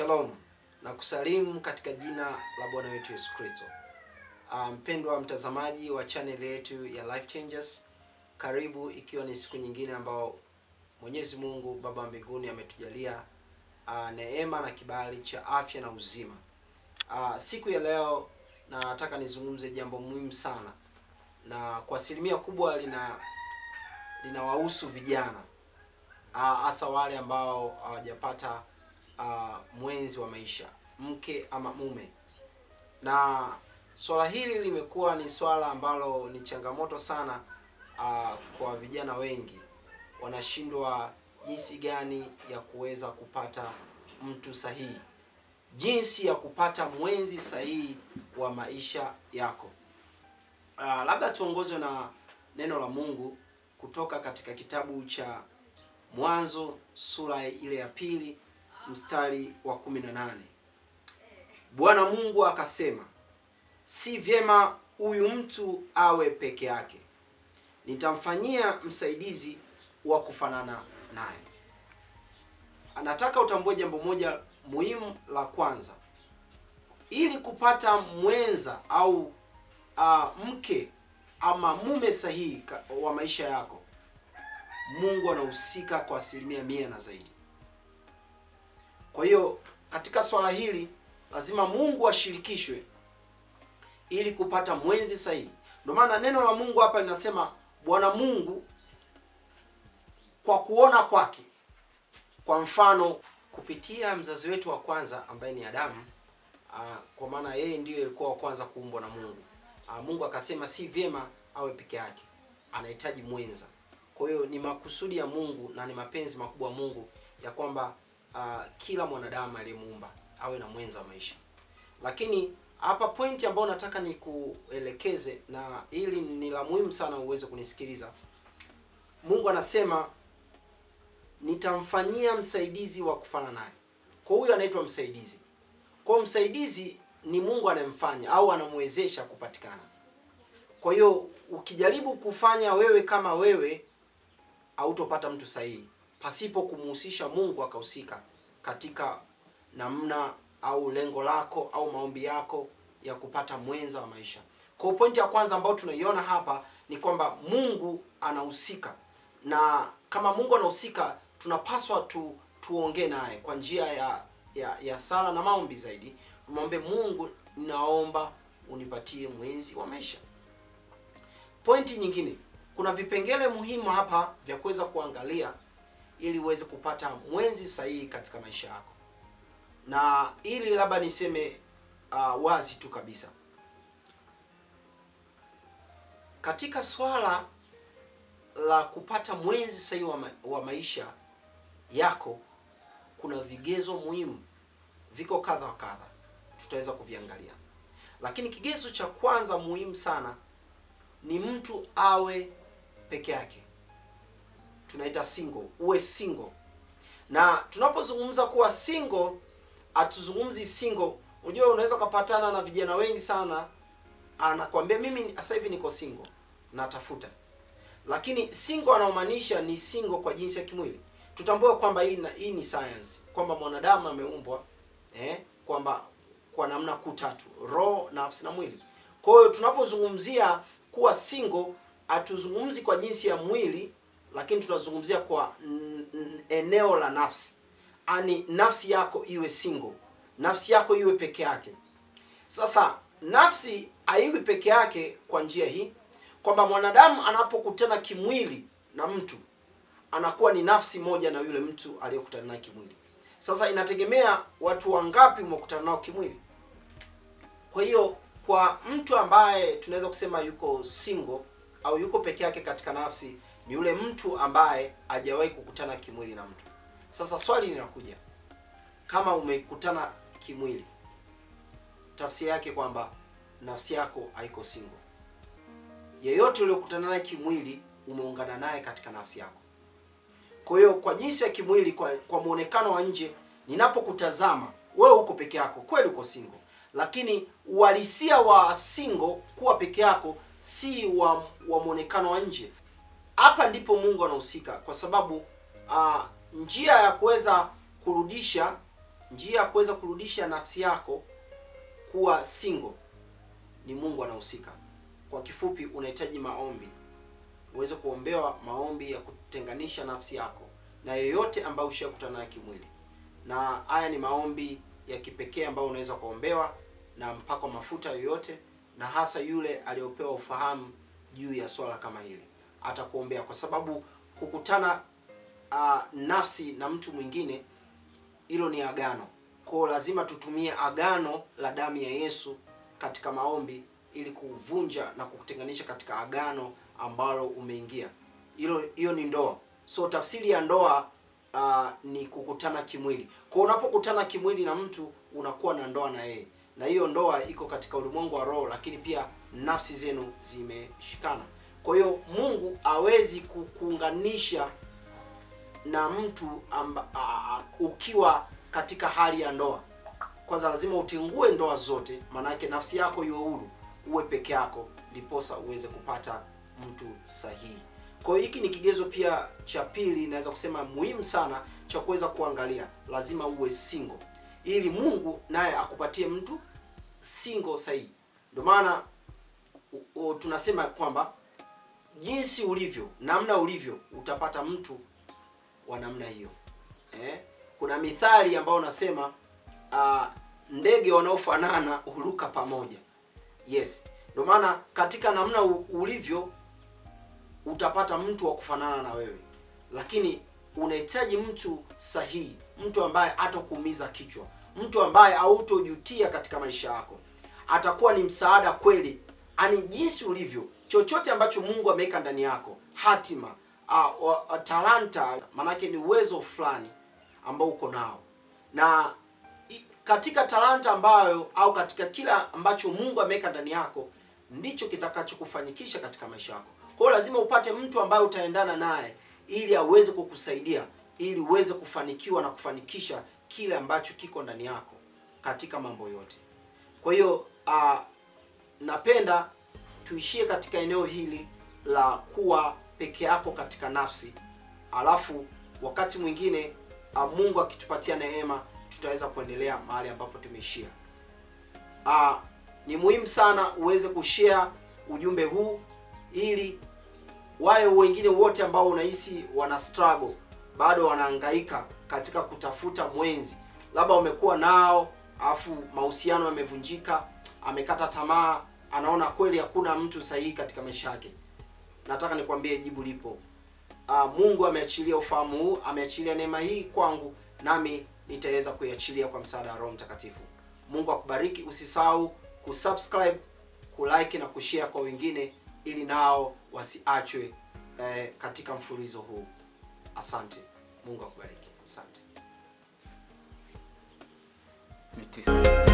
Shalom na kusalimu katika jina la Bwana wetu Yesu Kristo. Ah, Mpendwa mtazamaji wa channel yetu ya Life Changers, karibu ikiwa ni siku nyingine ambao Mwenyezi Mungu Baba wa mbinguni ametujalia ah, neema na kibali cha afya na uzima. Ah, siku ya leo nataka nizungumze jambo muhimu sana na kwa asilimia kubwa lina linawahusu vijana Ah, hasa wale ambao hawajapata ah, mwenzi wa maisha, mke ama mume. Na swala hili limekuwa ni swala ambalo ni changamoto sana ah, kwa vijana wengi, wanashindwa jinsi gani ya kuweza kupata mtu sahihi, jinsi ya kupata mwenzi sahihi wa maisha yako. Ah, labda tuongozwe na neno la Mungu kutoka katika kitabu cha Mwanzo sura ile ya pili mstari wa 18. Bwana Mungu akasema, si vyema huyu mtu awe peke yake, nitamfanyia msaidizi wa kufanana naye. Anataka utambue jambo moja muhimu la kwanza, ili kupata mwenza au ah, mke ama mume sahihi ka- wa maisha yako Mungu anahusika kwa asilimia mia na zaidi. Kwa hiyo katika swala hili lazima Mungu ashirikishwe ili kupata mwenzi sahihi. Ndio maana neno la Mungu hapa linasema Bwana Mungu kwa kuona kwake, kwa mfano kupitia mzazi wetu wa kwanza ambaye ni Adamu, ah, kwa maana yeye ndiyo alikuwa wa kwanza kuumbwa na Mungu. Ah, Mungu akasema si vyema awe peke yake, anahitaji mwenza. Kwa hiyo ni makusudi ya Mungu na ni mapenzi makubwa ya Mungu ya kwamba uh, kila mwanadamu aliyemuumba awe na mwenza wa maisha. Lakini hapa pointi ambayo nataka nikuelekeze, na hili ni la muhimu sana uweze kunisikiliza. Mungu anasema nitamfanyia msaidizi wa kufana naye. Kwa huyo anaitwa msaidizi. Kwa hiyo msaidizi ni Mungu anayemfanya au anamwezesha kupatikana. Kwa hiyo ukijaribu kufanya wewe kama wewe hautopata mtu sahihi pasipo kumuhusisha Mungu akahusika katika namna au lengo lako au maombi yako ya kupata mwenza wa maisha. Kwa pointi ya kwanza ambayo tunaiona hapa ni kwamba Mungu anahusika, na kama Mungu anahusika, tunapaswa tu tuongee naye kwa njia ya, ya ya sala na maombi zaidi. Tumwombe Mungu, ninaomba unipatie mwenzi wa maisha. Pointi nyingine, kuna vipengele muhimu hapa vya kuweza kuangalia ili uweze kupata mwenzi sahihi katika maisha yako, na ili labda niseme uh, wazi tu kabisa katika swala la kupata mwenzi sahihi wa, ma wa maisha yako, kuna vigezo muhimu, viko kadha wa kadha, tutaweza kuviangalia, lakini kigezo cha kwanza muhimu sana ni mtu awe peke yake, tunaita single, uwe single. Na tunapozungumza kuwa single, hatuzungumzi single. Unajua, unaweza ukapatana na vijana wengi sana, anakwambia mimi sasa hivi niko single, natafuta. Lakini single anaomaanisha ni single kwa jinsi ya kimwili. Tutambue kwamba hii, na- hii ni science, kwamba mwanadamu ameumbwa eh, kwamba kwa namna kuu tatu: roho, nafsi na mwili. Kwa hiyo tunapozungumzia kuwa single hatuzungumzi kwa jinsi ya mwili, lakini tunazungumzia kwa n- n- eneo la nafsi, ani nafsi yako iwe single, nafsi yako iwe peke yake. Sasa nafsi haiwi peke yake kwa njia hii kwamba mwanadamu anapokutana kimwili na mtu anakuwa ni nafsi moja na yule mtu aliyekutana naye kimwili. Sasa inategemea watu wangapi umekutana nao kimwili. Kwa hiyo kwa mtu ambaye tunaweza kusema yuko single au yuko peke yake katika nafsi ni yule mtu ambaye hajawahi kukutana kimwili na mtu. Sasa swali linakuja, kama umekutana kimwili, tafsiri yake kwamba nafsi yako haiko single. Yeyote uliokutana naye kimwili umeungana naye katika nafsi yako. Kwa hiyo kwa jinsi ya kimwili, kwa, kwa muonekano wa nje, ninapokutazama wewe uko peke yako, kweli uko single, lakini uhalisia wa single kuwa peke yako si wa, wa muonekano wa nje. Hapa ndipo Mungu anahusika, kwa sababu uh, njia ya kuweza kurudisha njia ya kuweza kurudisha nafsi yako kuwa single ni Mungu anahusika. Kwa kifupi, unahitaji maombi, uweze kuombewa maombi ya kutenganisha nafsi yako na yeyote ambaye ushakutana naye kimwili, na haya ni maombi ya kipekee ambayo unaweza kuombewa na mpako mafuta yoyote, na hasa yule aliyopewa ufahamu juu ya swala kama hili atakuombea, kwa sababu kukutana uh, nafsi na mtu mwingine hilo ni agano. Kwa lazima tutumie agano la damu ya Yesu katika maombi ili kuvunja na kukutenganisha katika agano ambalo umeingia. Hilo hiyo ni ndoa. So tafsiri ya ndoa uh, ni kukutana kimwili. Kwa unapokutana kimwili na mtu unakuwa na ndoa na yeye, na hiyo ndoa iko katika ulimwengu wa roho, lakini pia nafsi zenu zimeshikana. Kwa hiyo Mungu hawezi kukuunganisha na mtu amba, a, a, ukiwa katika hali ya ndoa. Kwanza lazima utingue ndoa zote, maanake nafsi yako iwe huru, uwe peke yako, ndiposa uweze kupata mtu sahihi. Kwa hiyo hiki ni kigezo pia cha pili, naweza kusema muhimu sana cha kuweza kuangalia, lazima uwe single ili Mungu naye akupatie mtu single sahihi. Ndio maana tunasema kwamba jinsi ulivyo, namna ulivyo, utapata mtu wa namna hiyo eh? Kuna mithali ambayo unasema uh, ndege wanaofanana huruka pamoja. Yes, ndio maana katika namna ulivyo utapata mtu wa kufanana na wewe, lakini unahitaji mtu sahihi, mtu ambaye hatakuumiza kichwa, mtu ambaye hautojutia katika maisha yako, atakuwa ni msaada kweli, ani jinsi ulivyo, chochote ambacho Mungu ameweka ndani yako, hatima uh, uh, talanta, manake ni uwezo fulani ambao uko nao, na katika talanta ambayo au katika kila ambacho Mungu ameweka ndani yako ndicho kitakachokufanyikisha katika maisha yako. Kwa hiyo lazima upate mtu ambaye utaendana naye ili aweze kukusaidia ili uweze kufanikiwa na kufanikisha kile ambacho kiko ndani yako katika mambo yote. Kwa hiyo uh, napenda tuishie katika eneo hili la kuwa peke yako katika nafsi, alafu wakati mwingine uh, Mungu akitupatia neema tutaweza kuendelea mahali ambapo tumeishia. Uh, ni muhimu sana uweze kushare ujumbe huu ili wale wengine wote ambao unahisi wana struggle bado wanahangaika katika kutafuta mwenzi, labda umekuwa nao afu mahusiano yamevunjika, amekata tamaa, anaona kweli hakuna mtu sahihi katika maisha yake. Nataka nikwambie jibu lipo. Uh, Mungu ameachilia ufahamu huu, ameachilia neema hii kwangu, nami nitaweza kuiachilia kwa msaada wa Roho Mtakatifu. Mungu akubariki. Usisahau kusubscribe, kulike na kushare kwa wengine ili nao wasiachwe eh, katika mfululizo huu. Asante. Mungu akubariki. Asante.